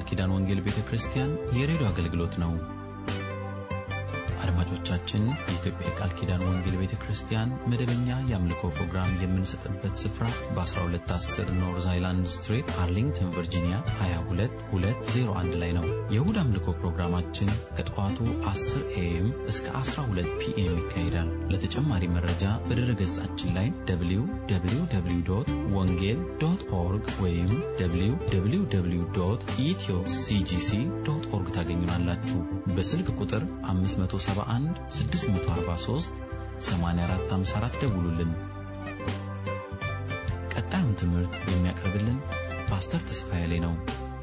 ኪዳን ወንጌል ቤተ ክርስቲያን የሬዲዮ አገልግሎት ነው። አድማጮቻችን፣ የኢትዮጵያ የቃል ኪዳን ወንጌል ቤተ ክርስቲያን መደበኛ የአምልኮ ፕሮግራም የምንሰጥበት ስፍራ በ1210 ኖርዝ አይላንድ ስትሪት አርሊንግተን ቨርጂኒያ 22201 ላይ ነው። የእሁድ አምልኮ ፕሮግራማችን ከጠዋቱ 10 ኤኤም እስከ 12 ፒኤም ይካሄዳል። ለተጨማሪ መረጃ በድረ ገጻችን ላይ www ወንጌል ዶት ኦርግ ወይም www ኢትዮ ሲጂሲ ዶት ኦርግ ታገኙናላችሁ። በስልክ ቁጥር 571 643 8454 ደውሉልን። ቀጣዩን ትምህርት የሚያቀርብልን ፓስተር ተስፋዬ ላይ ነው።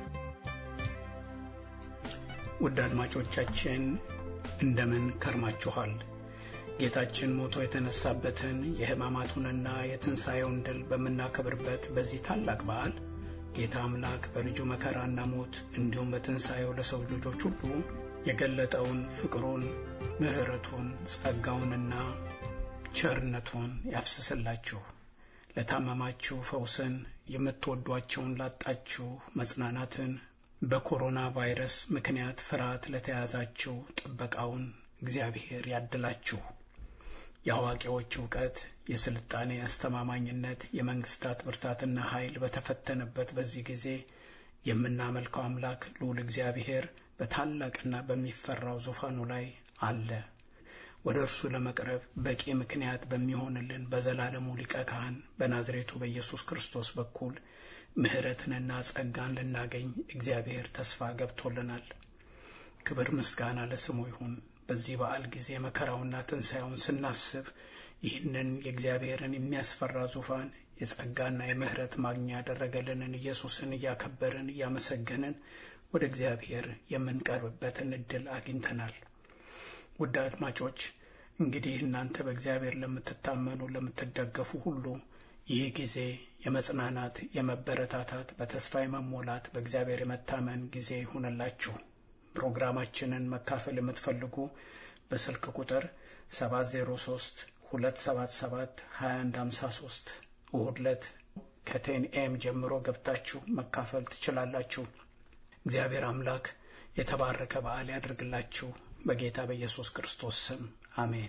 ውድ አድማጮቻችን እንደምን ከርማችኋል? ጌታችን ሞቶ የተነሳበትን የሕማማቱንና የትንሣኤውን ድል በምናከብርበት በዚህ ታላቅ በዓል ጌታ አምላክ በልጁ መከራና ሞት እንዲሁም በትንሣኤው ለሰው ልጆች ሁሉ የገለጠውን ፍቅሩን፣ ምሕረቱን፣ ጸጋውንና ቸርነቱን ያፍስስላችሁ። ለታመማችሁ ፈውስን፣ የምትወዷቸውን ላጣችሁ መጽናናትን፣ በኮሮና ቫይረስ ምክንያት ፍርሃት ለተያዛችሁ ጥበቃውን እግዚአብሔር ያድላችሁ። የአዋቂዎች እውቀት፣ የስልጣኔ አስተማማኝነት፣ የመንግስታት ብርታትና ኃይል በተፈተነበት በዚህ ጊዜ የምናመልከው አምላክ ልዑል እግዚአብሔር በታላቅና በሚፈራው ዙፋኑ ላይ አለ። ወደ እርሱ ለመቅረብ በቂ ምክንያት በሚሆንልን በዘላለሙ ሊቀ ካህን በናዝሬቱ በኢየሱስ ክርስቶስ በኩል ምሕረትንና ጸጋን ልናገኝ እግዚአብሔር ተስፋ ገብቶልናል። ክብር ምስጋና ለስሙ ይሁን። በዚህ በዓል ጊዜ መከራውና ትንሣኤውን ስናስብ ይህንን የእግዚአብሔርን የሚያስፈራ ዙፋን የጸጋና የምሕረት ማግኛ ያደረገልንን ኢየሱስን እያከበርን እያመሰገንን ወደ እግዚአብሔር የምንቀርብበትን እድል አግኝተናል። ውድ አድማጮች እንግዲህ እናንተ በእግዚአብሔር ለምትታመኑ ለምትደገፉ ሁሉ ይህ ጊዜ የመጽናናት፣ የመበረታታት፣ በተስፋ የመሞላት በእግዚአብሔር የመታመን ጊዜ ይሁንላችሁ። ፕሮግራማችንን መካፈል የምትፈልጉ በስልክ ቁጥር 703 277 2153 እሁድ ዕለት ከቴን ኤም ጀምሮ ገብታችሁ መካፈል ትችላላችሁ። እግዚአብሔር አምላክ የተባረከ በዓል ያድርግላችሁ። በጌታ በኢየሱስ ክርስቶስ ስም አሜን።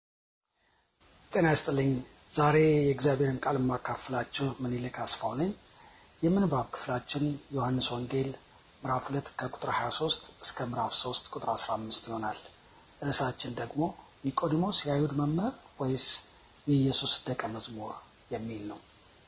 ጤና ይስጥልኝ። ዛሬ የእግዚአብሔርን ቃል የማካፍላችሁ ምኒልክ አስፋው ነኝ። የምንባብ ክፍላችን ዮሐንስ ወንጌል ምዕራፍ 2 ከቁጥር 23 እስከ ምዕራፍ 3 ቁጥር 15 ይሆናል። ርዕሳችን ደግሞ ኒቆዲሞስ የአይሁድ መምህር ወይስ የኢየሱስ ደቀ መዝሙር የሚል ነው።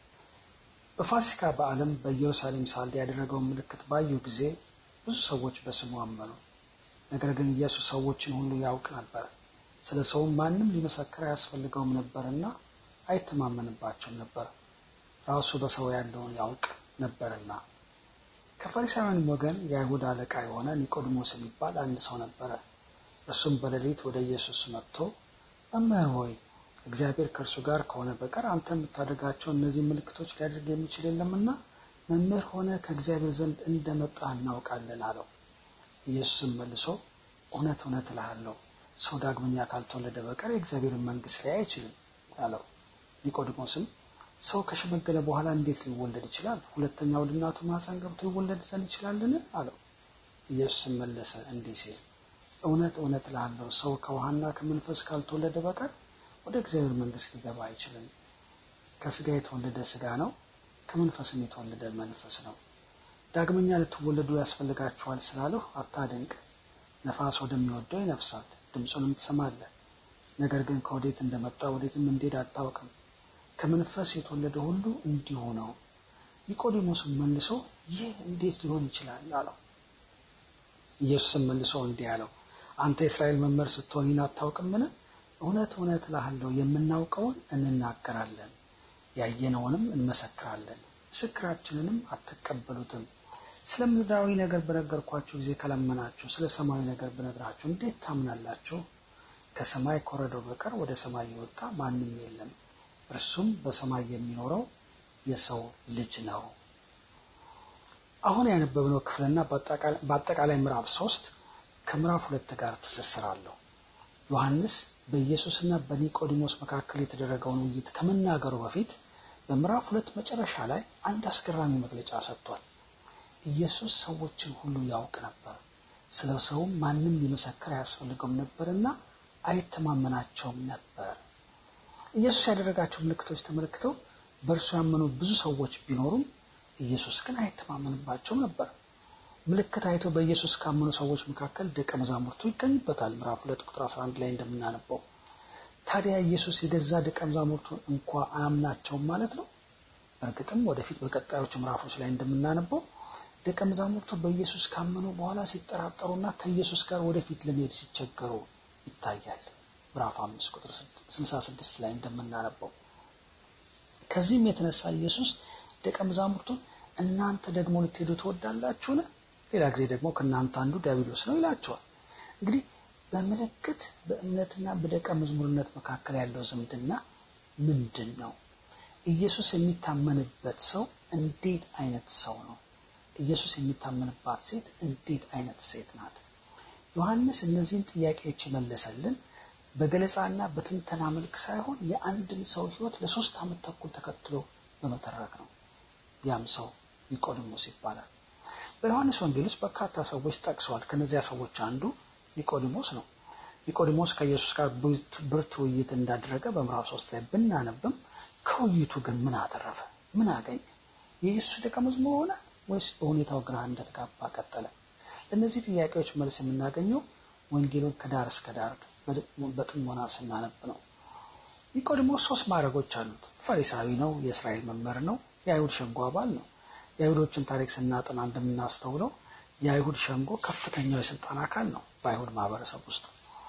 በፋሲካ በዓለም በኢየሩሳሌም ሳለ ያደረገውን ምልክት ባዩ ጊዜ ብዙ ሰዎች በስሙ አመኑ። ነገር ግን ኢየሱስ ሰዎችን ሁሉ ያውቅ ነበር፣ ስለ ሰውም ማንም ሊመሰክር አያስፈልገውም ነበርና አይተማመንባቸውም ነበር፣ ራሱ በሰው ያለውን ያውቅ ነበርና። ከፈሪሳውያንም ወገን የአይሁድ አለቃ የሆነ ኒቆዲሞስ የሚባል አንድ ሰው ነበረ። እርሱም በሌሊት ወደ ኢየሱስ መጥቶ መምህር ሆይ እግዚአብሔር ከእርሱ ጋር ከሆነ በቀር አንተ የምታደርጋቸው እነዚህ ምልክቶች ሊያደርግ የሚችል የለምና መምህር ሆነ ከእግዚአብሔር ዘንድ እንደመጣ እናውቃለን አለው። ኢየሱስም መልሶ እውነት እውነት እልሃለሁ ሰው ዳግመኛ ካልተወለደ በቀር የእግዚአብሔርን መንግሥት ሊያይ አይችልም አለው። ኒቆዲሞስም ሰው ከሸመገለ በኋላ እንዴት ሊወለድ ይችላል? ሁለተኛ ወደ እናቱ ማኅፀን ገብቶ ይወለድ ዘንድ ይችላልን? አለው። ኢየሱስም መለሰ እንዲህ ሲል እውነት እውነት እልሃለሁ ሰው ከውሃና ከመንፈስ ካልተወለደ በቀር ወደ እግዚአብሔር መንግሥት ሊገባ አይችልም። ከሥጋ የተወለደ ሥጋ ነው፣ ከመንፈስም የተወለደ መንፈስ ነው። ዳግመኛ ልትወለዱ ያስፈልጋችኋል ስላለሁ አታደንቅ። ነፋስ ወደሚወደው ይነፍሳል፣ ድምፁንም ትሰማለህ፣ ነገር ግን ከወዴት እንደመጣ ወዴትም እንዴት አታውቅም። ከመንፈስ የተወለደ ሁሉ እንዲሁ ነው። ኒቆዲሞስም መልሶ ይህ እንዴት ሊሆን ይችላል አለው። ኢየሱስም መልሶ እንዲህ አለው፣ አንተ የእስራኤል መምህር ስትሆን ይህን አታውቅምን? እውነት እውነት እልሃለሁ የምናውቀውን እንናገራለን፣ ያየነውንም እንመሰክራለን፣ ምስክራችንንም አትቀበሉትም። ስለ ምድራዊ ነገር በነገርኳችሁ ጊዜ ከለመናችሁ፣ ስለ ሰማያዊ ነገር በነግራችሁ እንዴት ታምናላችሁ? ከሰማይ ከወረደው በቀር ወደ ሰማይ የወጣ ማንም የለም፣ እርሱም በሰማይ የሚኖረው የሰው ልጅ ነው። አሁን ያነበብነው ክፍልና በአጠቃላይ ምዕራፍ ሶስት ከምዕራፍ ሁለት ጋር ትስስር አለው። ዮሐንስ በኢየሱስና በኒቆዲሞስ መካከል የተደረገውን ውይይት ከመናገሩ በፊት በምዕራፍ ሁለት መጨረሻ ላይ አንድ አስገራሚ መግለጫ ሰጥቷል። ኢየሱስ ሰዎችን ሁሉ ያውቅ ነበር፣ ስለ ሰውም ማንም ሊመሰክር አያስፈልገውም ነበርና አይተማመናቸውም ነበር። ኢየሱስ ያደረጋቸው ምልክቶች ተመልክተው በእርሱ ያመኑ ብዙ ሰዎች ቢኖሩም ኢየሱስ ግን አይተማመንባቸውም ነበር። ምልክት አይተው በኢየሱስ ካመኑ ሰዎች መካከል ደቀ መዛሙርቱ ይገኙበታል። ምዕራፍ ሁለት ቁጥር 11 ላይ እንደምናነበው ታዲያ ኢየሱስ የገዛ ደቀ መዛሙርቱን እንኳ አያምናቸውም ማለት ነው። በእርግጥም ወደፊት በቀጣዮቹ ምዕራፎች ላይ እንደምናነበው ደቀ መዛሙርቱ በኢየሱስ ካመኑ በኋላ ሲጠራጠሩና ከኢየሱስ ጋር ወደፊት ለመሄድ ሲቸገሩ ይታያል። ምዕራፍ 5 ቁጥር 66 ላይ እንደምናነበው ከዚህም የተነሳ ኢየሱስ ደቀ መዛሙርቱን እናንተ ደግሞ ልትሄዱ ትወዳላችሁን? ሌላ ጊዜ ደግሞ ከእናንተ አንዱ ዲያብሎስ ነው ይላቸዋል። እንግዲህ በምልክት በእምነትና በደቀ መዝሙርነት መካከል ያለው ዝምድና ምንድን ነው? ኢየሱስ የሚታመንበት ሰው እንዴት አይነት ሰው ነው? ኢየሱስ የሚታመንባት ሴት እንዴት አይነት ሴት ናት? ዮሐንስ እነዚህን ጥያቄዎች የመለሰልን በገለጻና በትንተና መልክ ሳይሆን የአንድን ሰው ሕይወት ለሶስት ዓመት ተኩል ተከትሎ በመተረክ ነው። ያም ሰው ኒቆዲሞስ ይባላል። በዮሐንስ ወንጌል ውስጥ በርካታ ሰዎች ጠቅሰዋል። ከነዚያ ሰዎች አንዱ ኒቆዲሞስ ነው። ኒቆዲሞስ ከኢየሱስ ጋር ብርቱ ውይይት እንዳደረገ በምዕራፍ ሶስት ላይ ብናነብም ከውይይቱ ግን ምን አተረፈ? ምን አገኘ? የኢየሱስ ደቀ መዝሙር ሆነ ወይስ በሁኔታው ግራ እንደተጋባ ቀጠለ? ለእነዚህ ጥያቄዎች መልስ የምናገኘው ወንጌሉን ከዳር እስከ ዳር በጥሞና ስናነብ ነው። ኒቆዲሞስ ሶስት ማዕረጎች አሉት። ፈሪሳዊ ነው፣ የእስራኤል መምህር ነው፣ የአይሁድ ሸንጎ አባል ነው። የአይሁዶችን ታሪክ ስናጠና እንደምናስተውለው የአይሁድ ሸንጎ ከፍተኛው የስልጣን አካል ነው በአይሁድ ማህበረሰብ ውስጥ።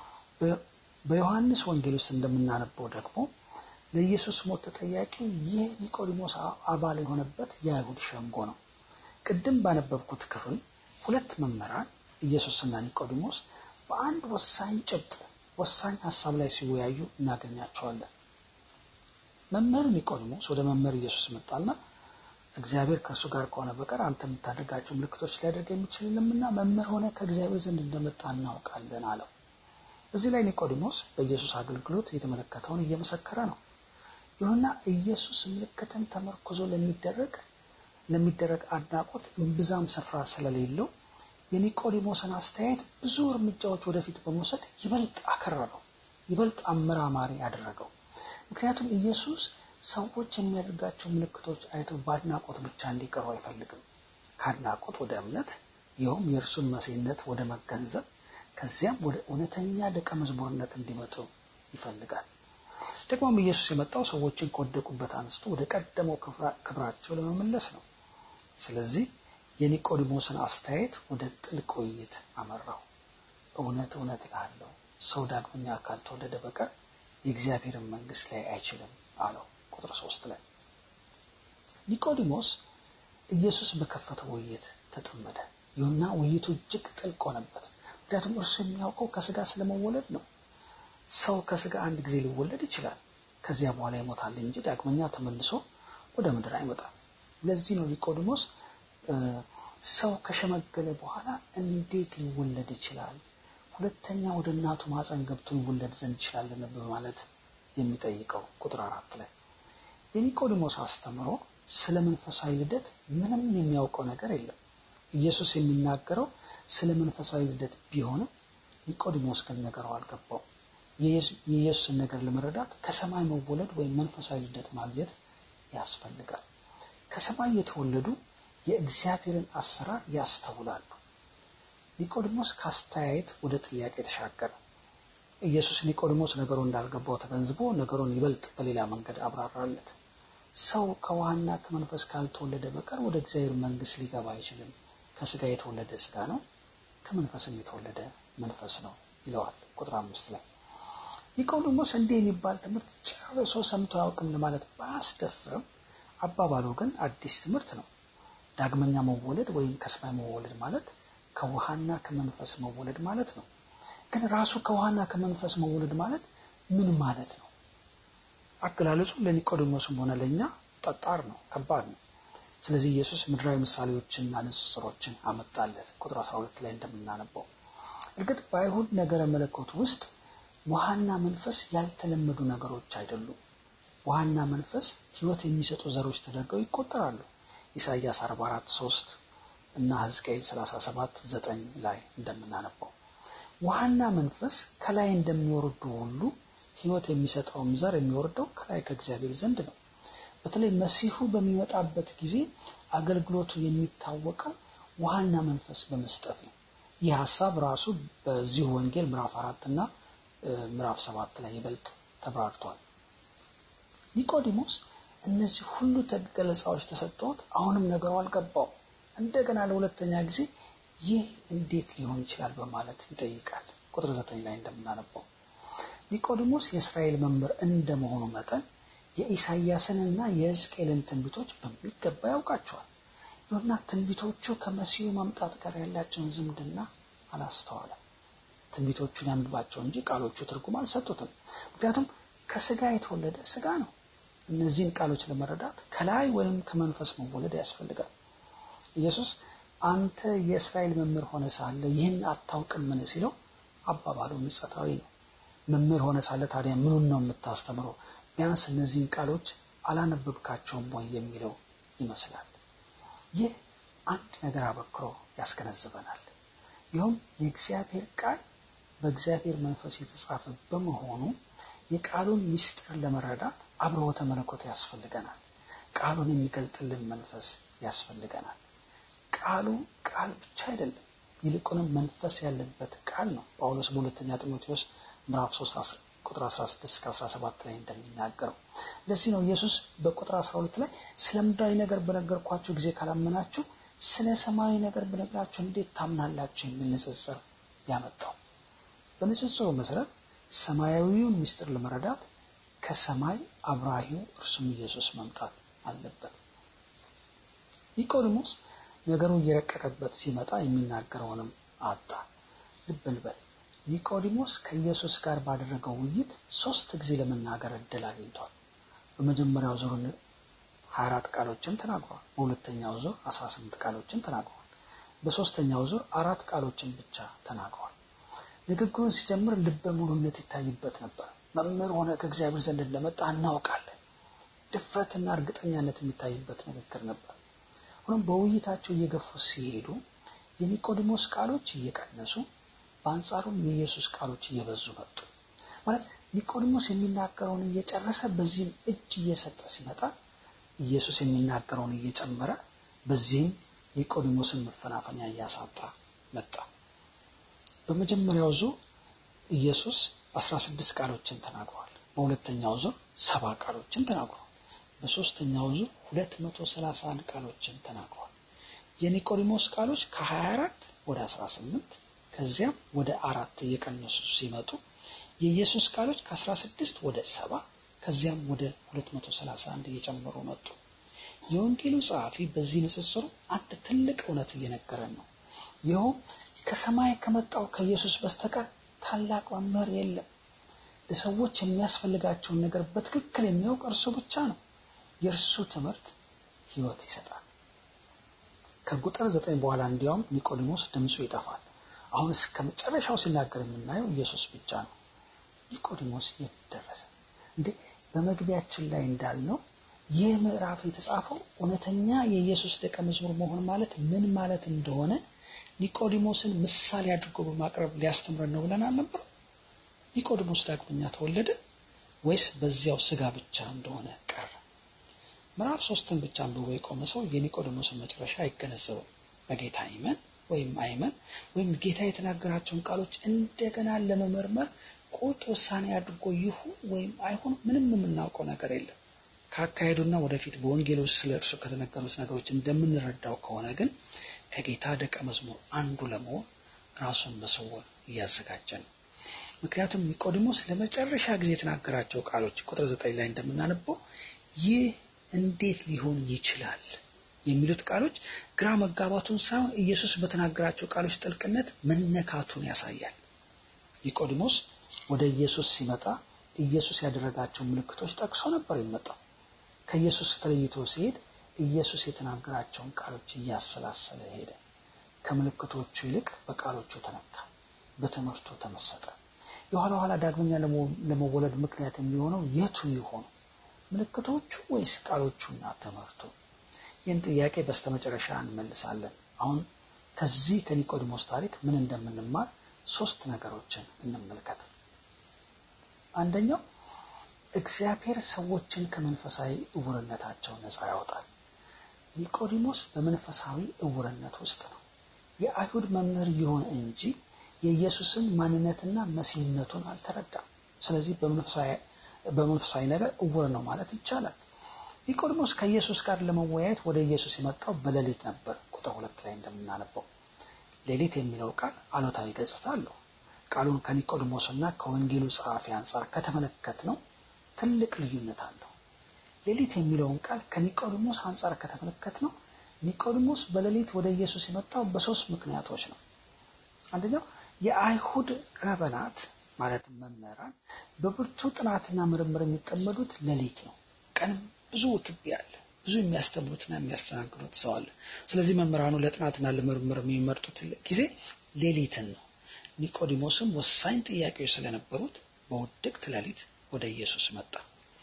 በዮሐንስ ወንጌል ውስጥ እንደምናነበው ደግሞ ለኢየሱስ ሞት ተጠያቂው ይህ ኒቆዲሞስ አባል የሆነበት የአይሁድ ሸንጎ ነው። ቅድም ባነበብኩት ክፍል ሁለት መምህራን ኢየሱስና ኒቆዲሞስ በአንድ ወሳኝ ጭብጥ ወሳኝ ሀሳብ ላይ ሲወያዩ እናገኛቸዋለን። መምህር ኒቆዲሞስ ወደ መምህር ኢየሱስ መጣና እግዚአብሔር ከእርሱ ጋር ከሆነ በቀር አንተ የምታደርጋቸው ምልክቶች ሊያደርግ የሚችል የለምና መምህር ሆነ ከእግዚአብሔር ዘንድ እንደመጣ እናውቃለን አለው። እዚህ ላይ ኒቆዲሞስ በኢየሱስ አገልግሎት የተመለከተውን እየመሰከረ ነው። ይሁንና ኢየሱስ ምልክትን ተመርኩዞ ለሚደረግ ለሚደረግ አድናቆት እምብዛም ስፍራ ስለሌለው የኒቆዲሞስን አስተያየት ብዙ እርምጃዎች ወደፊት በመውሰድ ይበልጥ አከረረው፣ ይበልጥ አመራማሪ አደረገው። ምክንያቱም ኢየሱስ ሰዎች የሚያደርጋቸው ምልክቶች አይተው በአድናቆት ብቻ እንዲቀሩ አይፈልግም። ከአድናቆት ወደ እምነት ይኸውም የእርሱን መሲህነት ወደ መገንዘብ ከዚያም ወደ እውነተኛ ደቀ መዝሙርነት እንዲመጡ ይፈልጋል። ደግሞም ኢየሱስ የመጣው ሰዎችን ከወደቁበት አንስቶ ወደ ቀደመው ክብራቸው ለመመለስ ነው። ስለዚህ የኒቆዲሞስን አስተያየት ወደ ጥልቅ ውይይት አመራው። እውነት እውነት እልሃለሁ ሰው ዳግመኛ ካልተወለደ በቀር የእግዚአብሔርን መንግሥት ላይ አይችልም አለው። ቁጥር ሶስት ላይ ኒቆዲሞስ ኢየሱስ በከፈተው ውይይት ተጠመደ። ይሁንና ውይይቱ እጅግ ጥልቅ ሆነበት። ምክንያቱም እርሱ የሚያውቀው ከስጋ ስለመወለድ ነው። ሰው ከስጋ አንድ ጊዜ ሊወለድ ይችላል። ከዚያ በኋላ ይሞታል እንጂ ዳግመኛ ተመልሶ ወደ ምድር አይመጣም። ለዚህ ነው ኒቆዲሞስ ሰው ከሸመገለ በኋላ እንዴት ሊወለድ ይችላል? ሁለተኛ ወደ እናቱ ማፀን ገብቶ ይወለድ ዘንድ ይችላልን? በማለት የሚጠይቀው ቁጥር አራት ላይ የኒቆዲሞስ አስተምሮ ስለ መንፈሳዊ ልደት ምንም የሚያውቀው ነገር የለም። ኢየሱስ የሚናገረው ስለ መንፈሳዊ ልደት ቢሆንም ኒቆዲሞስ ግን ነገሩ አልገባው። የኢየሱስን ነገር ለመረዳት ከሰማይ መወለድ ወይም መንፈሳዊ ልደት ማግኘት ያስፈልጋል። ከሰማይ የተወለዱ የእግዚአብሔርን አሰራር ያስተውላሉ። ኒቆዲሞስ ከአስተያየት ወደ ጥያቄ ተሻገረ። ኢየሱስ ኒቆዲሞስ ነገሩ እንዳልገባው ተገንዝቦ ነገሩን ይበልጥ በሌላ መንገድ አብራራለት። ሰው ከውሃና ከመንፈስ ካልተወለደ በቀር ወደ እግዚአብሔር መንግሥት ሊገባ አይችልም። ከስጋ የተወለደ ስጋ ነው፣ ከመንፈስም የተወለደ መንፈስ ነው ይለዋል። ቁጥር አምስት ላይ ኒቆዲሞስ እንዲህ የሚባል ትምህርት ጨርሶ ሰምቶ አያውቅም ለማለት ባያስደፍርም አባባሉ ግን አዲስ ትምህርት ነው። ዳግመኛ መወለድ ወይም ከሰማይ መወለድ ማለት ከውሃና ከመንፈስ መወለድ ማለት ነው። ግን ራሱ ከውሃና ከመንፈስ መወለድ ማለት ምን ማለት ነው? አገላለጹ ለኒቆዲሞስም ሆነ ለእኛ ጠጣር ነው፣ ከባድ ነው። ስለዚህ ኢየሱስ ምድራዊ ምሳሌዎችንና ንጽጽሮችን አመጣለት። ቁጥር 12 ላይ እንደምናነበው እርግጥ በአይሁድ ነገረ መለኮት ውስጥ ውሃና መንፈስ ያልተለመዱ ነገሮች አይደሉም። ውሃና መንፈስ ሕይወት የሚሰጡ ዘሮች ተደርገው ይቆጠራሉ። ኢሳይያስ 44 3 እና ሕዝቅኤል 37 9 ላይ እንደምናነበው ውሃና መንፈስ ከላይ እንደሚወርዱ ሁሉ ሕይወት የሚሰጠውም ዘር የሚወርደው ከላይ ከእግዚአብሔር ዘንድ ነው። በተለይ መሲሁ በሚመጣበት ጊዜ አገልግሎቱ የሚታወቀው ውሃና መንፈስ በመስጠት ነው። ይህ ሀሳብ ራሱ በዚሁ ወንጌል ምዕራፍ አራት እና ምዕራፍ ሰባት ላይ ይበልጥ ተብራርቷል። ኒቆዲሞስ እነዚህ ሁሉ ገለጻዎች ተሰጥተውት አሁንም ነገሩ አልገባው። እንደገና ለሁለተኛ ጊዜ ይህ እንዴት ሊሆን ይችላል በማለት ይጠይቃል። ቁጥር ዘጠኝ ላይ እንደምናነበው ኒቆዲሞስ የእስራኤል መምህር እንደመሆኑ መጠን የኢሳይያስንና የሕዝቅኤልን ትንቢቶች በሚገባ ያውቃቸዋል። ይሁንና ትንቢቶቹ ከመሲሁ መምጣት ጋር ያላቸውን ዝምድና አላስተዋለም። ትንቢቶቹን ያንብባቸው እንጂ ቃሎቹ ትርጉም አልሰጡትም። ምክንያቱም ከስጋ የተወለደ ስጋ ነው። እነዚህን ቃሎች ለመረዳት ከላይ ወይም ከመንፈስ መወለድ ያስፈልጋል። ኢየሱስ አንተ የእስራኤል መምህር ሆነ ሳለ ይህን አታውቅምን ሲለው አባባሉ ምጸታዊ ነው። መምህር ሆነ ሳለ ታዲያ ምኑን ነው የምታስተምረው? ቢያንስ እነዚህን ቃሎች አላነበብካቸውም ወይ የሚለው ይመስላል። ይህ አንድ ነገር አበክሮ ያስገነዝበናል። ይኸውም የእግዚአብሔር ቃል በእግዚአብሔር መንፈስ የተጻፈ በመሆኑ የቃሉን ምስጢር ለመረዳት አብርሆተ መለኮት ያስፈልገናል። ቃሉን የሚገልጥልን መንፈስ ያስፈልገናል። ቃሉ ቃል ብቻ አይደለም፣ ይልቁንም መንፈስ ያለበት ቃል ነው። ጳውሎስ በሁለተኛ ጢሞቴዎስ ምዕራፍ 3 ቁጥር 16 እስከ 17 ላይ እንደሚናገረው። ለዚህ ነው ኢየሱስ በቁጥር 12 ላይ ስለ ምድራዊ ነገር በነገርኳችሁ ጊዜ ካላመናችሁ ስለ ሰማያዊ ነገር በነገራችሁ እንዴት ታምናላችሁ የሚል ንጽጽር ያመጣው። በንጽጽሩ መሰረት ሰማያዊውን ምስጢር ለመረዳት ከሰማይ አብራሂው እርሱም ኢየሱስ መምጣት አለበት። ኒቆዲሞስ ነገሩ እየረቀቀበት ሲመጣ የሚናገረውንም አጣ። ልብ እንበል። ኒቆዲሞስ ከኢየሱስ ጋር ባደረገው ውይይት ሶስት ጊዜ ለመናገር እድል አግኝቷል። በመጀመሪያው ዙር 24 ቃሎችን ተናግሯል። በሁለተኛው ዙር 18 ቃሎችን ተናግሯል። በሶስተኛው ዙር አራት ቃሎችን ብቻ ተናግሯል። ንግግሩን ሲጀምር ልበ ሙሉነት ይታይበት ነበር። መምህር ሆነ ከእግዚአብሔር ዘንድ እንደመጣ እናውቃለን። ድፍረትና እርግጠኛነት የሚታይበት ንግግር ነበር። ሆኖም በውይይታቸው እየገፉ ሲሄዱ የኒቆዲሞስ ቃሎች እየቀነሱ በአንጻሩም የኢየሱስ ቃሎች እየበዙ መጡ። ማለት ኒቆዲሞስ የሚናገረውን እየጨረሰ በዚህም እጅ እየሰጠ ሲመጣ ኢየሱስ የሚናገረውን እየጨመረ በዚህም ኒቆዲሞስን መፈናፈኛ እያሳጣ መጣ። በመጀመሪያው ዙር ኢየሱስ 16 ቃሎችን ተናግሯል። በሁለተኛው ዙር ሰባ ቃሎችን ተናግሯል። በሶስተኛው ዙር 231 ቃሎችን ተናግሯል። የኒቆዲሞስ ቃሎች ከ24 ወደ 18 ከዚያም ወደ አራት እየቀነሱ ሲመጡ የኢየሱስ ቃሎች ከ16 ወደ ሰባ ከዚያም ወደ 231 እየጨመሩ መጡ። የወንጌሉ ጸሐፊ በዚህ ንጽጽሩ አንድ ትልቅ እውነት እየነገረን ነው። ይኸውም ከሰማይ ከመጣው ከኢየሱስ በስተቀር ታላቅ መምህር የለም። ለሰዎች የሚያስፈልጋቸውን ነገር በትክክል የሚያውቅ እርሱ ብቻ ነው። የእርሱ ትምህርት ሕይወት ይሰጣል። ከቁጥር ዘጠኝ በኋላ እንዲያውም ኒቆዲሞስ ድምፁ ይጠፋል። አሁን እስከ መጨረሻው ሲናገር የምናየው ኢየሱስ ብቻ ነው። ኒቆዲሞስ የት ደረሰ እንዴ? በመግቢያችን ላይ እንዳልነው ይህ ምዕራፍ የተጻፈው እውነተኛ የኢየሱስ ደቀ መዝሙር መሆን ማለት ምን ማለት እንደሆነ ኒቆዲሞስን ምሳሌ አድርጎ በማቅረብ ሊያስተምረን ነው ብለን አልነበር? ኒቆዲሞስ ዳግመኛ ተወለደ ወይስ በዚያው ስጋ ብቻ እንደሆነ ቀረ? ምዕራፍ ሶስትን ብቻ አንብቦ የቆመ ሰው የኒቆዲሞስን መጨረሻ አይገነዘብም። በጌታ ይመን ወይም አይመን ወይም ጌታ የተናገራቸውን ቃሎች እንደገና ለመመርመር ቁርጥ ውሳኔ አድርጎ ይሁን ወይም አይሁን ምንም የምናውቀው ነገር የለም። ከአካሄዱና ወደፊት በወንጌል ውስጥ ስለ እርሱ ከተነገሩት ነገሮች እንደምንረዳው ከሆነ ግን ከጌታ ደቀ መዝሙር አንዱ ለመሆን ራሱን በስውር እያዘጋጀ ነው። ምክንያቱም ኒቆዲሞስ ለመጨረሻ ጊዜ የተናገራቸው ቃሎች ቁጥር ዘጠኝ ላይ እንደምናነበው ይህ እንዴት ሊሆን ይችላል የሚሉት ቃሎች ግራ መጋባቱን ሳይሆን ኢየሱስ በተናገራቸው ቃሎች ጥልቅነት መነካቱን ያሳያል። ኒቆዲሞስ ወደ ኢየሱስ ሲመጣ ኢየሱስ ያደረጋቸው ምልክቶች ጠቅሶ ነበር የሚመጣው። ከኢየሱስ ተለይቶ ሲሄድ ኢየሱስ የተናገራቸውን ቃሎች እያሰላሰለ ሄደ። ከምልክቶቹ ይልቅ በቃሎቹ ተነካ፣ በትምህርቱ ተመሰጠ። የኋላ ኋላ ዳግመኛ ለመወለድ ምክንያት የሚሆነው የቱ ይሆኑ? ምልክቶቹ ወይስ ቃሎቹና ትምህርቱ? ይህን ጥያቄ በስተመጨረሻ እንመልሳለን። አሁን ከዚህ ከኒቆዲሞስ ታሪክ ምን እንደምንማር ሶስት ነገሮችን እንመልከት። አንደኛው እግዚአብሔር ሰዎችን ከመንፈሳዊ እውርነታቸው ነፃ ያወጣል። ኒቆዲሞስ በመንፈሳዊ እውርነት ውስጥ ነው። የአይሁድ መምህር ይሆን እንጂ የኢየሱስን ማንነትና መሲህነቱን አልተረዳም። ስለዚህ በመንፈሳዊ ነገር እውር ነው ማለት ይቻላል። ኒቆዲሞስ ከኢየሱስ ጋር ለመወያየት ወደ ኢየሱስ የመጣው በሌሊት ነበር። ቁጥር ሁለት ላይ እንደምናነበው ሌሊት የሚለው ቃል አሉታዊ ገጽታ አለው። ቃሉን ከኒቆዲሞስ እና ከወንጌሉ ጸሐፊ አንጻር ከተመለከት ነው ትልቅ ልዩነት አለው። ሌሊት የሚለውን ቃል ከኒቆዲሞስ አንጻር ከተመለከት ነው ኒቆዲሞስ በሌሊት ወደ ኢየሱስ የመጣው በሶስት ምክንያቶች ነው። አንደኛው የአይሁድ ረበናት ማለትም መምህራን በብርቱ ጥናትና ምርምር የሚጠመዱት ሌሊት ነው። ቀንም ብዙ ውክቢያ አለ። ብዙ የሚያስተምሩትና የሚያስተናግዱት ሰው አለ። ስለዚህ መምህራኑ ለጥናትና ለምርምር የሚመርጡት ጊዜ ሌሊትን ነው። ኒቆዲሞስም ወሳኝ ጥያቄዎች ስለነበሩት በውድቅት ሌሊት ወደ ኢየሱስ መጣ።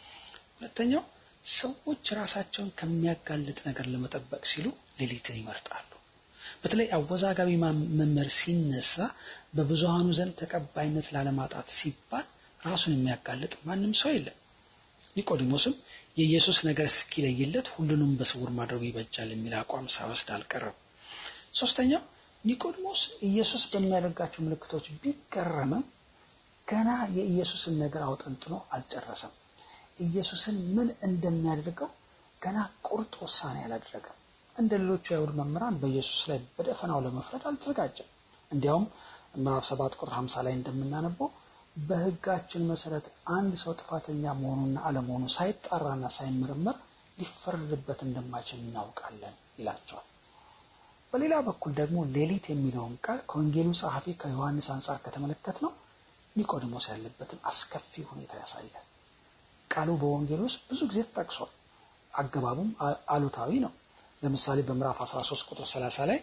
ሁለተኛው ሰዎች ራሳቸውን ከሚያጋልጥ ነገር ለመጠበቅ ሲሉ ሌሊትን ይመርጣሉ። በተለይ አወዛጋቢ መምህር ሲነሳ በብዙሃኑ ዘንድ ተቀባይነት ላለማጣት ሲባል ራሱን የሚያጋልጥ ማንም ሰው የለም። ኒቆዲሞስም የኢየሱስ ነገር እስኪለይለት ሁሉንም በስውር ማድረጉ ይበጃል የሚል አቋም ሳይወስድ አልቀረም። ሶስተኛው ኒቆዲሞስ ኢየሱስ በሚያደርጋቸው ምልክቶች ቢገረምም ገና የኢየሱስን ነገር አውጠንጥኖ አልጨረሰም። ኢየሱስን ምን እንደሚያደርገው ገና ቁርጥ ውሳኔ አላደረገም። እንደ ሌሎቹ የአይሁድ መምህራን በኢየሱስ ላይ በደፈናው ለመፍረድ አልተዘጋጀም። እንዲያውም ምዕራፍ ሰባት ቁጥር 50 ላይ እንደምናነበው በሕጋችን መሰረት አንድ ሰው ጥፋተኛ መሆኑና አለመሆኑ ሳይጣራና ሳይመረመር ሊፈረድበት እንደማይችል እናውቃለን ይላቸዋል። በሌላ በኩል ደግሞ ሌሊት የሚለውን ቃል ከወንጌሉ ጸሐፊ ከዮሐንስ አንጻር ከተመለከት ነው ኒቆዲሞስ ያለበትን አስከፊ ሁኔታ ያሳያል። ቃሉ በወንጌል ውስጥ ብዙ ጊዜ ተጠቅሷል። አገባቡም አሉታዊ ነው። ለምሳሌ በምዕራፍ 13 ቁጥር 30 ላይ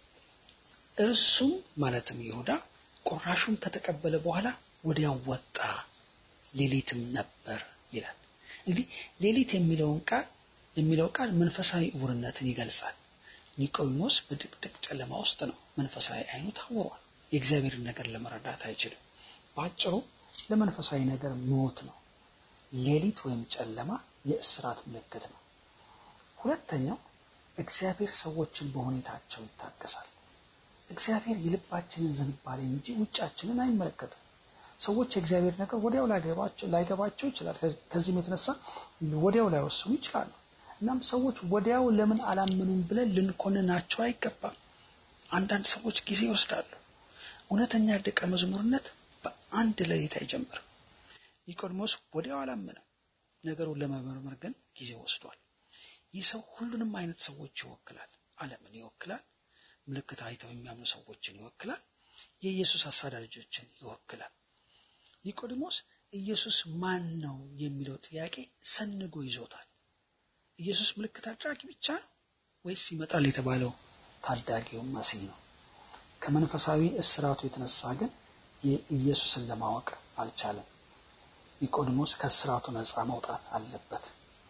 እርሱም ማለትም ይሁዳ ቁራሹን ከተቀበለ በኋላ ወዲያው ወጣ፣ ሌሊትም ነበር ይላል። እንግዲህ ሌሊት የሚለውን ቃል የሚለው ቃል መንፈሳዊ እውርነትን ይገልጻል። ኒቆዲሞስ በድቅድቅ ጨለማ ውስጥ ነው። መንፈሳዊ አይኑ ታውሯል። የእግዚአብሔርን ነገር ለመረዳት አይችልም። በአጭሩ ለመንፈሳዊ ነገር ሞት ነው። ሌሊት ወይም ጨለማ የእስራት ምልክት ነው። ሁለተኛው እግዚአብሔር ሰዎችን በሁኔታቸው ይታገሳል። እግዚአብሔር የልባችንን ዝንባሌ እንጂ ውጫችንን አይመለከትም። ሰዎች የእግዚአብሔር ነገር ወዲያው ላይገባቸው ይችላል። ከዚህም የተነሳ ወዲያው ላይወስኑ ይችላሉ። እናም ሰዎች ወዲያው ለምን አላመኑም ብለን ልንኮንናቸው አይገባም። አንዳንድ ሰዎች ጊዜ ይወስዳሉ። እውነተኛ ደቀ መዝሙርነት በአንድ ሌሊት አይጀምርም። ኒቆዲሞስ ወዲያው አላመነም። ነገሩን ለመመርመር ግን ጊዜ ወስዷል። ይህ ሰው ሁሉንም አይነት ሰዎች ይወክላል። ዓለምን ይወክላል። ምልክት አይተው የሚያምኑ ሰዎችን ይወክላል። የኢየሱስ አሳዳጆችን ይወክላል። ኒቆዲሞስ ኢየሱስ ማን ነው የሚለው ጥያቄ ሰንጎ ይዞታል። ኢየሱስ ምልክት አድራጊ ብቻ ነው ወይስ ይመጣል የተባለው ታዳጊው መሲህ ነው? ከመንፈሳዊ እስራቱ የተነሳ ግን የኢየሱስን ለማወቅ አልቻለም። ኒቆዲሞስ ከእስራቱ ነፃ መውጣት አለበት።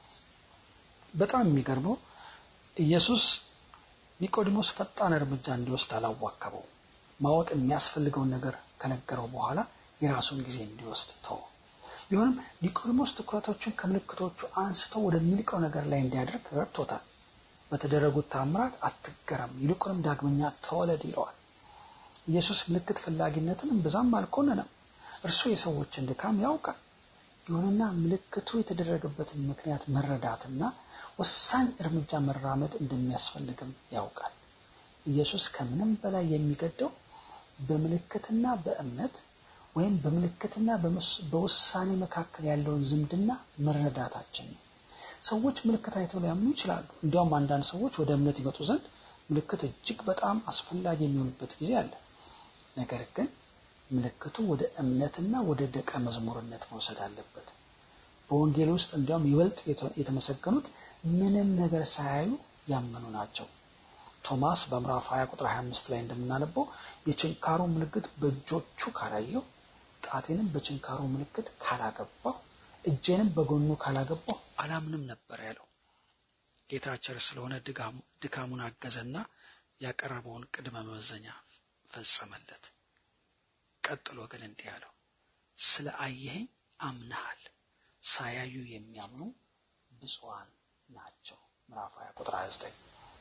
በጣም የሚገርመው ኢየሱስ ኒቆዲሞስ ፈጣን እርምጃ እንዲወስድ አላዋከበው። ማወቅ የሚያስፈልገውን ነገር ከነገረው በኋላ የራሱን ጊዜ እንዲወስድ ተው። ቢሆንም ኒቆዲሞስ ትኩረቶቹን ከምልክቶቹ አንስቶ ወደሚልቀው ነገር ላይ እንዲያደርግ ረድቶታል። በተደረጉት ታምራት አትገረም፣ ይልቁንም ዳግመኛ ተወለድ ይለዋል። ኢየሱስ ምልክት ፈላጊነትን እምብዛም አልኮነነም። እርሱ የሰዎችን ድካም ያውቃል። ይሁንና ምልክቱ የተደረገበትን ምክንያት መረዳትና ወሳኝ እርምጃ መራመድ እንደሚያስፈልግም ያውቃል። ኢየሱስ ከምንም በላይ የሚገደው በምልክትና በእምነት ወይም በምልክትና በውሳኔ መካከል ያለውን ዝምድና መረዳታችን ነው። ሰዎች ምልክት አይተው ሊያምኑ ይችላሉ። እንዲያውም አንዳንድ ሰዎች ወደ እምነት ይመጡ ዘንድ ምልክት እጅግ በጣም አስፈላጊ የሚሆንበት ጊዜ አለ። ነገር ግን ምልክቱ ወደ እምነትና ወደ ደቀ መዝሙርነት መውሰድ አለበት። በወንጌል ውስጥ እንዲያውም ይበልጥ የተመሰገኑት ምንም ነገር ሳያዩ ያመኑ ናቸው። ቶማስ በምዕራፍ 20 ቁጥር 25 ላይ እንደምናነበው የችንካሩ ምልክት በእጆቹ ካላየው፣ ጣቴንም በችንካሩ ምልክት ካላገባው፣ እጄንም በጎኑ ካላገባው አላምንም ነበር ያለው። ጌታ ቸር ስለሆነ ድካሙን አገዘና ያቀረበውን ቅድመ መመዘኛ ፈጸመለት። ቀጥሎ ግን እንዲህ አለው፣ ስለ አየኸኝ አምነሃል፣ ሳያዩ የሚያምኑ ብፁዓን ናቸው። ምዕራፍ 20 ቁጥር 29።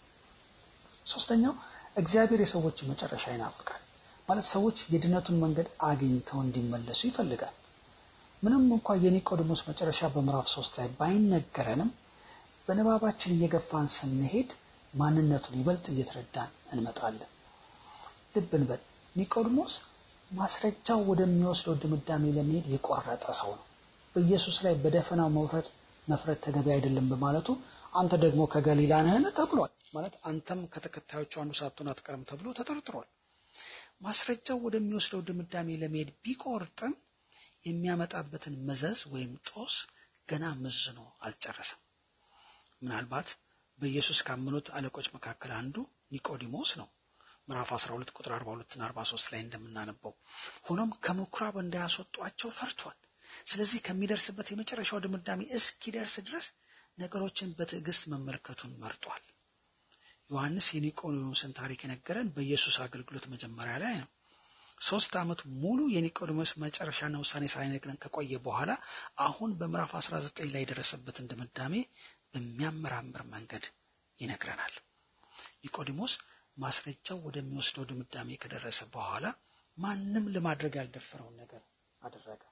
ሶስተኛው እግዚአብሔር የሰዎችን መጨረሻ ይናፍቃል። ማለት ሰዎች የድነቱን መንገድ አግኝተው እንዲመለሱ ይፈልጋል። ምንም እንኳ የኒቆዲሞስ መጨረሻ በምዕራፍ ሶስት ላይ ባይነገረንም በንባባችን እየገፋን ስንሄድ ማንነቱን ይበልጥ እየተረዳን እንመጣለን። ልብ እንበል፣ ኒቆዲሞስ ማስረጃው ወደሚወስደው ድምዳሜ ለመሄድ የቆረጠ ሰው ነው። በኢየሱስ ላይ በደፈናው መውረድ መፍረድ ተገቢ አይደለም በማለቱ አንተ ደግሞ ከገሊላ ነህን ተብሏል። ማለት አንተም ከተከታዮቹ አንዱ ሳትሆን አትቀርም ተብሎ ተጠርጥሯል። ማስረጃው ወደሚወስደው ድምዳሜ ለመሄድ ቢቆርጥም የሚያመጣበትን መዘዝ ወይም ጦስ ገና መዝኖ አልጨረሰም። ምናልባት በኢየሱስ ካመኑት አለቆች መካከል አንዱ ኒቆዲሞስ ነው። ምዕራፍ 12 ቁጥር 42 እና 43 ላይ እንደምናነበው ሆኖም ከምኩራብ እንዳያስወጧቸው ፈርቷል። ስለዚህ ከሚደርስበት የመጨረሻው ድምዳሜ እስኪደርስ ድረስ ነገሮችን በትዕግስት መመልከቱን መርጧል። ዮሐንስ የኒቆዲሞስን ታሪክ የነገረን በኢየሱስ አገልግሎት መጀመሪያ ላይ ነው። ሶስት ዓመት ሙሉ የኒቆዲሞስ መጨረሻና ውሳኔ ሳይነግረን ከቆየ በኋላ አሁን በምዕራፍ 19 ላይ የደረሰበትን ድምዳሜ በሚያመራምር መንገድ ይነግረናል። ኒቆዲሞስ ማስረጃው ወደሚወስደው ድምዳሜ ከደረሰ በኋላ ማንም ለማድረግ ያልደፈረውን ነገር አደረገ።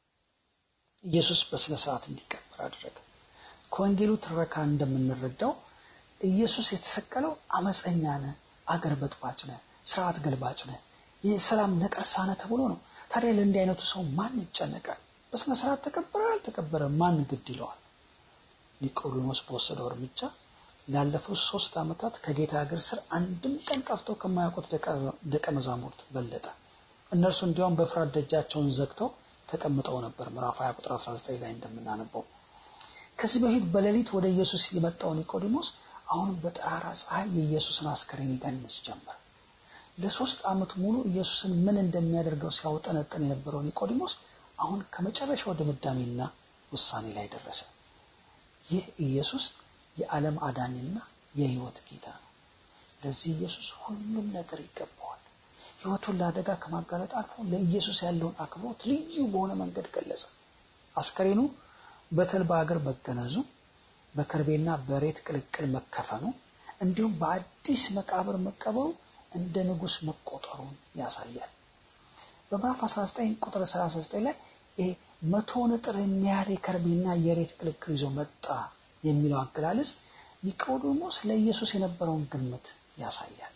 ኢየሱስ በስነ ስርዓት እንዲቀበር አደረገ። ከወንጌሉ ትረካ እንደምንረዳው ኢየሱስ የተሰቀለው አመፀኛ ነህ፣ አገር በጥባጭ ነህ፣ ስርዓት ገልባጭ ነህ፣ የሰላም ነቀርሳ ነህ ተብሎ ነው። ታዲያ ለእንዲህ አይነቱ ሰው ማን ይጨነቃል? በስነ ስርዓት ተቀበረ አልተቀበረ ማን ግድ ይለዋል? ኒቆዲሞስ በወሰደው እርምጃ ላለፉት ሶስት ዓመታት ከጌታ እግር ስር አንድም ቀን ጠፍተው ከማያውቁት ደቀ መዛሙርት በለጠ። እነርሱ እንዲያውም በፍርሃት ደጃቸውን ዘግተው ተቀምጠው ነበር። ምዕራፍ 20 ቁጥር 19 ላይ እንደምናነበው ከዚህ በፊት በሌሊት ወደ ኢየሱስ የመጣው ኒቆዲሞስ አሁን በጠራራ ፀሐይ የኢየሱስን አስከሬን ይገንስ ጀመር። ለሶስት ዓመት ሙሉ ኢየሱስን ምን እንደሚያደርገው ሲያውጠነጥን የነበረው ኒቆዲሞስ አሁን ከመጨረሻው ድምዳሜና ውሳኔ ላይ ደረሰ። ይህ ኢየሱስ የዓለም አዳኝና የሕይወት ጌታ ነው። ለዚህ ኢየሱስ ሁሉም ነገር ይገባዋል። ሕይወቱን ለአደጋ ከማጋለጥ አልፎ ለኢየሱስ ያለውን አክብሮት ልዩ በሆነ መንገድ ገለጸ። አስከሬኑ በተልባ እግር መገነዙ፣ በከርቤና በሬት ቅልቅል መከፈኑ፣ እንዲሁም በአዲስ መቃብር መቀበሩ እንደ ንጉሥ መቆጠሩን ያሳያል። በምዕራፍ 19 ቁጥር 39 ላይ ይሄ መቶ ንጥር የሚያህል የከርቤና የሬት ቅልቅል ይዞ መጣ የሚለው አገላለጽ ኒቆዲሞስ ለኢየሱስ የነበረውን ግምት ያሳያል።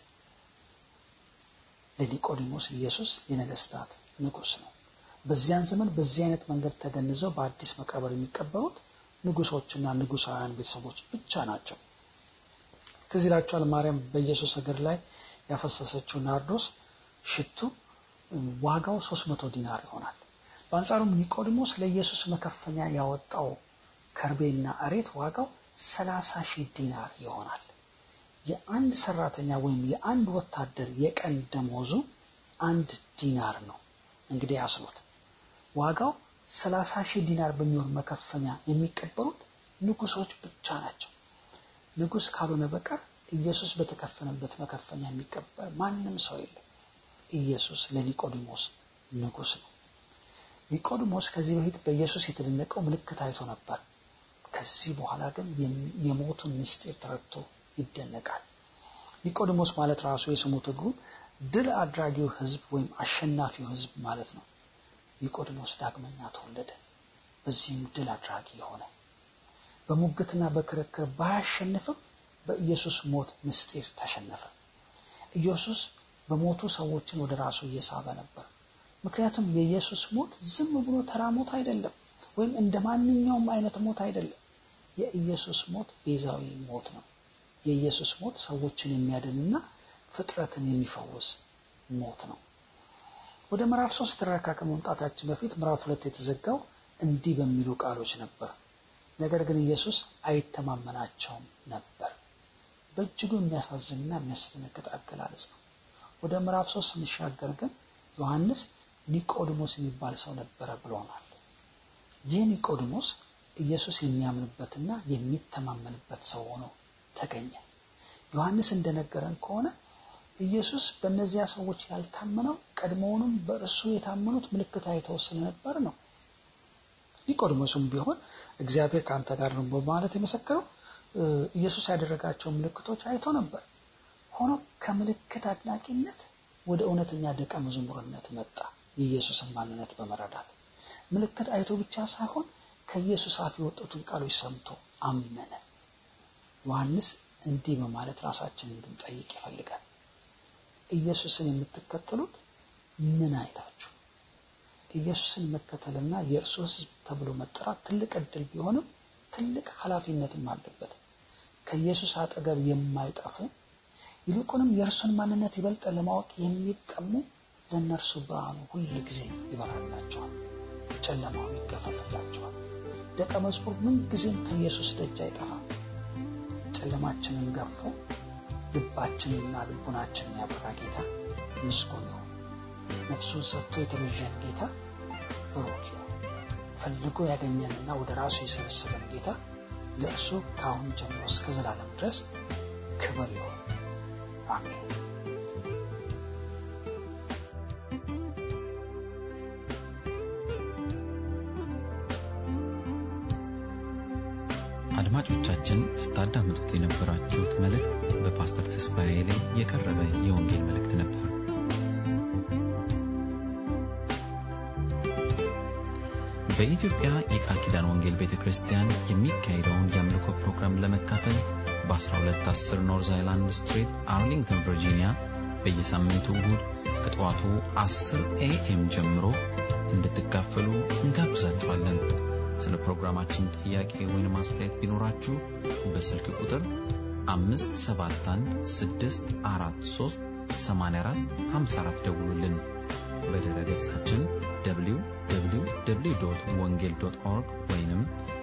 ለኒቆዲሞስ ኢየሱስ የነገስታት ንጉሥ ነው። በዚያን ዘመን በዚህ አይነት መንገድ ተገንዘው በአዲስ መቃብር የሚቀበሩት ንጉሶችና ንጉሳውያን ቤተሰቦች ብቻ ናቸው። ትዝ ይላችኋል ማርያም በኢየሱስ እግር ላይ ያፈሰሰችው ናርዶስ ሽቱ ዋጋው 300 ዲናር ይሆናል። በአንጻሩም ኒቆዲሞስ ለኢየሱስ መከፈኛ ያወጣው ከርቤና እሬት ዋጋው 30 ሺህ ዲናር ይሆናል። የአንድ ሰራተኛ ወይም የአንድ ወታደር የቀን ደሞዙ አንድ ዲናር ነው። እንግዲህ አስሉት ዋጋው 30 ሺህ ዲናር በሚሆን መከፈኛ የሚቀበሉት ንጉሶች ብቻ ናቸው። ንጉስ ካልሆነ በቀር ኢየሱስ በተከፈነበት መከፈኛ የሚቀበል ማንም ሰው የለም። ኢየሱስ ለኒቆዲሞስ ንጉስ ነው። ኒቆዲሞስ ከዚህ በፊት በኢየሱስ የተደነቀው ምልክት አይቶ ነበር። ከዚህ በኋላ ግን የሞቱን ምስጢር ተረድቶ ይደነቃል። ኒቆዲሞስ ማለት ራሱ የስሙ ትርጉም ድል አድራጊው ሕዝብ ወይም አሸናፊው ሕዝብ ማለት ነው። ኒቆዲሞስ ዳግመኛ ተወለደ። በዚህም ድል አድራጊ የሆነ በሙግትና በክርክር ባያሸንፍም በኢየሱስ ሞት ምስጢር ተሸነፈ። ኢየሱስ በሞቱ ሰዎችን ወደ ራሱ እየሳበ ነበር። ምክንያቱም የኢየሱስ ሞት ዝም ብሎ ተራ ሞት አይደለም፣ ወይም እንደ ማንኛውም አይነት ሞት አይደለም። የኢየሱስ ሞት ቤዛዊ ሞት ነው። የኢየሱስ ሞት ሰዎችን የሚያድንና ፍጥረትን የሚፈውስ ሞት ነው። ወደ ምዕራፍ ሶስት ትረካ ከመምጣታችን በፊት ምዕራፍ ሁለት የተዘጋው እንዲህ በሚሉ ቃሎች ነበር። ነገር ግን ኢየሱስ አይተማመናቸውም ነበር። በእጅጉ የሚያሳዝንና የሚያስደነግጥ አገላለጽ ነው። ወደ ምዕራፍ ሶስት ስንሻገር ግን ዮሐንስ ኒቆዲሞስ የሚባል ሰው ነበረ ብሎናል። ይህ ኒቆዲሞስ ኢየሱስ የሚያምንበትና የሚተማመንበት ሰው ሆኖ ተገኘ። ዮሐንስ እንደነገረን ከሆነ ኢየሱስ በእነዚያ ሰዎች ያልታመነው ቀድሞውንም በእርሱ የታመኑት ምልክት አይተው ስለነበር ነው። ኒቆዲሞስም ቢሆን እግዚአብሔር ከአንተ ጋር ነው በማለት የመሰከረው ኢየሱስ ያደረጋቸው ምልክቶች አይቶ ነበር። ሆኖ ከምልክት አድናቂነት ወደ እውነተኛ ደቀ መዝሙርነት መጣ። የኢየሱስን ማንነት በመረዳት ምልክት አይቶ ብቻ ሳይሆን ከኢየሱስ አፍ የወጡትን ቃሎች ሰምቶ አመነ። ዮሐንስ እንዲህ በማለት ራሳችንን እንድንጠይቅ ይፈልጋል። ኢየሱስን የምትከተሉት ምን አይታችሁ? ኢየሱስን መከተልና የእርሱ ሕዝብ ተብሎ መጠራት ትልቅ እድል ቢሆንም ትልቅ ኃላፊነትም አለበት። ከኢየሱስ አጠገብ የማይጠፉ ይልቁንም የእርሱን ማንነት ይበልጥ ለማወቅ የሚጠሙ ለእነርሱ ብርሃኑ ሁል ጊዜ ይበራላቸዋል፣ ጨለማው ይገፈፍላቸዋል። ደቀ መዝሙር ምን ጊዜም ከኢየሱስ ደጅ አይጠፋም። ጨለማችንን ገፎ ልባችንንና ልቡናችንን ያበራ ጌታ ምስጉን ይሁን። ነፍሱን ሰጥቶ የተቤዠን ጌታ ብሩክ ይሁን። ፈልጎ ያገኘንና ወደ ራሱ የሰበሰበን ጌታ ለእርሱ ከአሁን ጀምሮ እስከ ዘላለም ድረስ ክብር ይሁን። አሜን። አድማጮቻችን ስታዳምጡት የነበራችሁት መልእክት በፓስተር ተስፋዬ ላይ የቀረበ የወንጌል መልእክት ነበር። በኢትዮጵያ የቃል ኪዳን ወንጌል ቤተ ክርስቲያን የሚካሄደውን የአምልኮ ፕሮግራም ለመካፈል በ1210 ኖርዝ አይላንድ ስትሪት አርሊንግተን ቨርጂኒያ በየሳምንቱ እሁድ ከጠዋቱ 10 ኤኤም ጀምሮ እንድትካፈሉ እንጋብዛችኋለን። ስለ ፕሮግራማችን ጥያቄ ወይም አስተያየት ቢኖራችሁ በስልክ ቁጥር 571 ደውሉልን። በድረ ገጻችን www ወንጌል ኦርግ ወይም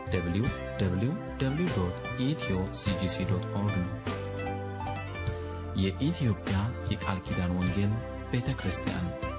www ኢትዮ ሲጂሲ ኦርግ ነው። የኢትዮጵያ የቃል ኪዳን ወንጌል ቤተ ክርስቲያን